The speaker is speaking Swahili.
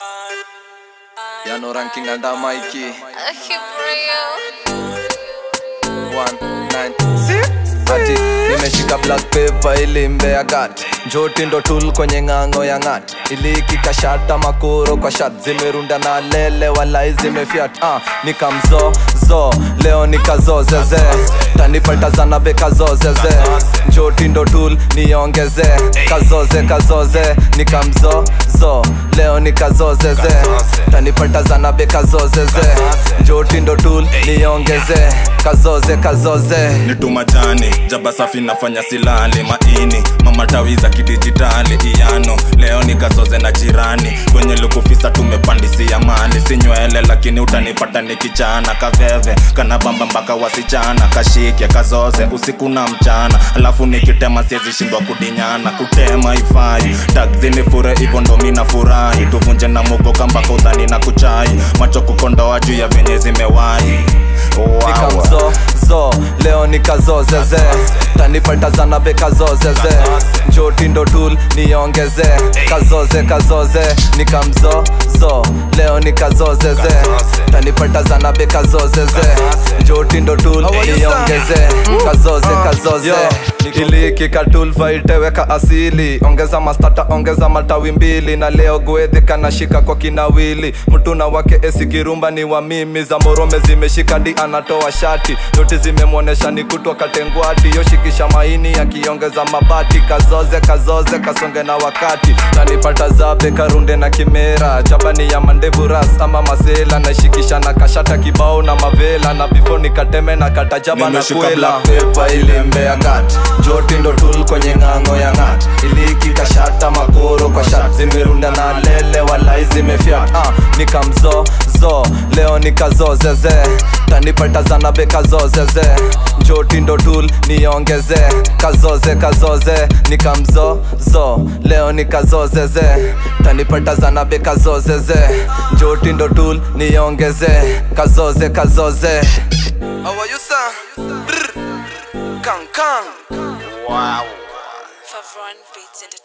Yano ranking anda Mikey One, nine, six. Ati nimeshika black paper ili mbea gat njoti ndo tul kwenye ng'ang'o ya ng'at ilikikashata makoro kwa shat zimerunda na lele walai zimefiat ah, nikamzo zo leo nikazozeze tanipatazana be kazozeze njoti ndo tul niongeze kazoze kazoze nikamzo zo leo nikazozeze tanipatazana be kazozeze njoti ndo tul niongeze kazoze kazoze nitu majani jaba safi nafanya silali maini mamatawi za kidijitali iyano leo nikazoze na jirani kwenye lukufisa tumepandisia mali si nywele lakini utanipata nikichana kaveve kana bamba mpaka wasichana kashike kazoze usiku na mchana alafu nikitema siezi shindwa kudinyana kutema ifai takzini fure hivyo ndo mina furahi tuvunje na mugoka mpaka udhani na kuchai macho kukondoa juu ya venye zimewahi wow. nikamzo zo leo nikazozeze tanipatazana be kazozeze njoti ndo tul niongeze kazoze kazoze nikamzo zo leo nikazozeze tanipatazana be kazozeze njoti ndo tul niongeze kazoze kazoze ilikikatulva iteweka asili ongeza mastata ongeza matawi mbili na leo gwedhi kanashika kwa kinawili mtuna wake esikirumba ni wa mimi za morome zimeshika di anatoa shati noti zimemwonesha ni kutwa katengwati yoshikisha maini akiongeza mabati kazoze kazoze kasonge na wakati tanipata zabe karunde na kimera chabani ya mandevu ras ama masela naishikisha na kashata kibao na mavela na bifo nikateme na katajaba na Nimeshika kwela black pepa ilembea gat joti ndo tul kwenye ng'ang'o ya ng'at ilikikashata makoro kwa shat zimerunda na lele walai zimefiat ah, nikamzo zo leo nikazozeze tanipatazana be kazozeze njoti ndo tul niongeze kazoze kazoze nikamzo zo leo nikazozeze tanipatazana be kazozeze njoti ndo tul niongeze kazoze kazoze How are you, sir? Brr. Kang kang. Favron Beats Entertainment.